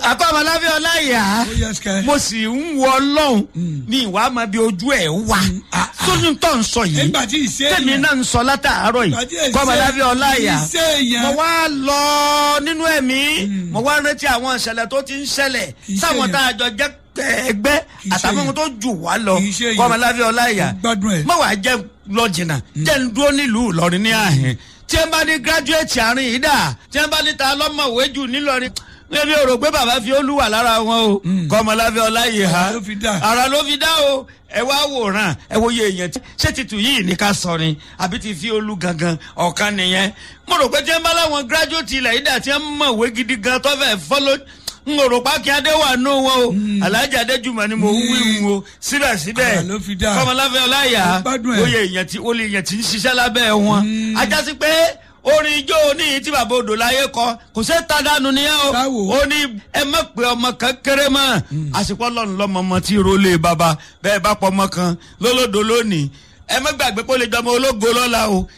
akọ́mọláfẹ́ ọláyà ó yẹ sikẹ́. mo sì ń wọ ọlọ́run ní ìwà máa bí ojú ẹ̀ wà ah, ah. sójú tó ń sọ yìí nígbà tí ìṣe tèmi èèyàn- náà ń sọ látàárọ̀ Ìgbà tí yìí èsè- kọ́mọláfẹ́ ọláyà ìṣe èèyàn- mo wá lọ nínú ẹ̀mí mo wá rántí àwọn ìṣẹ̀lẹ̀ tó ti ń ṣẹlẹ̀ Kì í ṣe sáwọn èèyàn. tá a jọ jẹ́ ẹgbẹ́ Kì í ṣe àtàwọn èèyàn. tó jù wá lọ Kì í ṣe èèyàn. kọ́mọláfẹ́ ọláyà Mo gbádùn ẹ̀. má wàá jẹ́ lọ jìnnà jẹ́ ń dúró nílùú ìlọrin ní àhìn tí ẹ bá ní gírájúẹ̀tì àárín yìí dà tí ẹ bá ní ta lọ́mọ̀wé jù nílọrin ẹbí o rò pé bàbá fi olúwa lára wọn o kọ́mọláfẹ́ ọláyè ha Ara ló fi dá. ara ló fi dá o ẹ wá wòran ẹ wo iye èèyàn tí ṣé titun yìí ní ká sọ ni àbí ti fi olú gangan ọ̀kan nìyẹn mo rò pé tí ẹ bá láwọn gírájúẹ̀tì ilẹ̀ yìí dà tí ẹ mọ̀wé gidi gan tó fẹ́ fọ́lọ́ n ò rò pa kí adé wà nù wọn o alhaji adéjùmọ̀ ni mo ń wí wọn o síbẹ̀síbẹ̀ Ara ló fi dá. kọ́mọláfẹ́ ọláyà Mo gbádùn ẹ̀. oyè èèyàn tí olè èèyàn tí ń ṣiṣẹ́ lábẹ́ wọn ajásí pé orin ijó ní tí bàbá odò láyé kọ kò sí tàdánù nìyẹn o Táwo. ó ní ẹ má pé ọmọ kan kéré mọ́ àsìkò ọlọ́run lọ́mọ ọmọ tí rólé bàbá bẹ́ẹ̀ bá pọ̀ ọmọ kan lólódò lónìí ẹ má gbàgbé pé ó lè jọmọ ológo lọ́la o